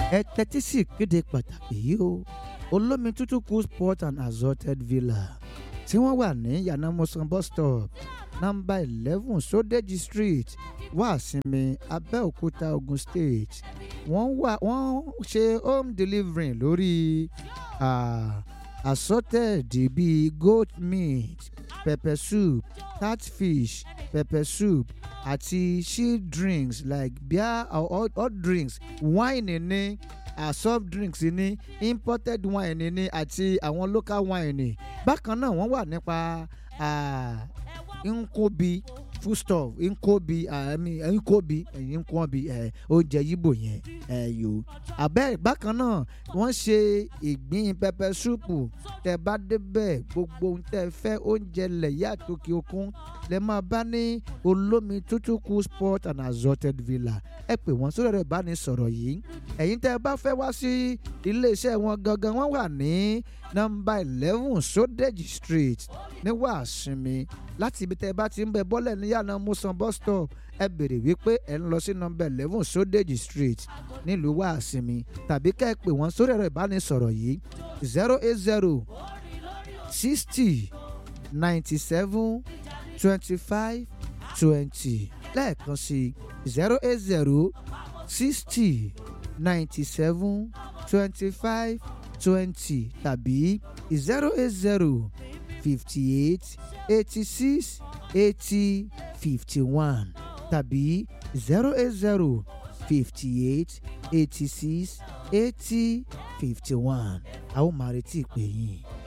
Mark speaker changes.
Speaker 1: ẹ tẹ́tí sí ìkéde pàtàkì yìí o olómi tútù cool sport and assorted villa tí wọ́n wà ní yanamosan bus stop nọ́mbà eleven sodeji street wàsinmi abẹ́òkúta ogun state wọ́n wà wọ́n ṣe home delivery lórí ah, assorted bíi goat meat pepper soup catfish pepper soup àti chill drinks like beer or hot, hot drinks wine ní uh, soft drinks ní imported wine ní àti àwọn local wine ní bákan náà wọ́n wà nípa ah, nkobi foodstuff nkobi ah, I mean, nkobi ẹ̀yìn nkobi ẹ̀ oúnjẹ yíbò yẹn ẹ̀ yòó abẹ́ bákan náà wọ́n ṣe ìgbín pẹpẹ súpù tẹ bá débẹ̀ gbogbo ohun tẹ fẹ́ oúnjẹ lẹ̀yà àtòkè òkun lẹ máa bá ní olómi tútù cool sport and assorted villa ẹ pè wọ́n sórí ẹ̀rọ ìbánisọ̀rọ̀ yìí ẹ̀yin tẹ bá fẹ́ wá sí iléeṣẹ́ wọn gangan wọ́n wà ní nọ́mbà eleven sodeji street ní wàásìmí láti ibi tẹ bá ti ń bẹ bọ́lẹ̀ ní yàrá musan bus stop ẹ béèrè wípé ẹ ń lọ sí nọ́mbà eleven sodeji street nílùú wàásìmí tàbí kẹ́ ẹ pè wọ́n sórí ẹ̀rọ ìbánisọ̀rọ̀ yìí zero eight zero sixty ninety seven twenty five twenty lẹ́ẹ̀kan sí zero eight zero sixty ninety seven twenty five twenty tàbí zero eight zero fifty eight eighty six eighty fifty one tàbí zero eight zero fifty eight eighty six eighty fifty one a ó máa retí ìpè yín.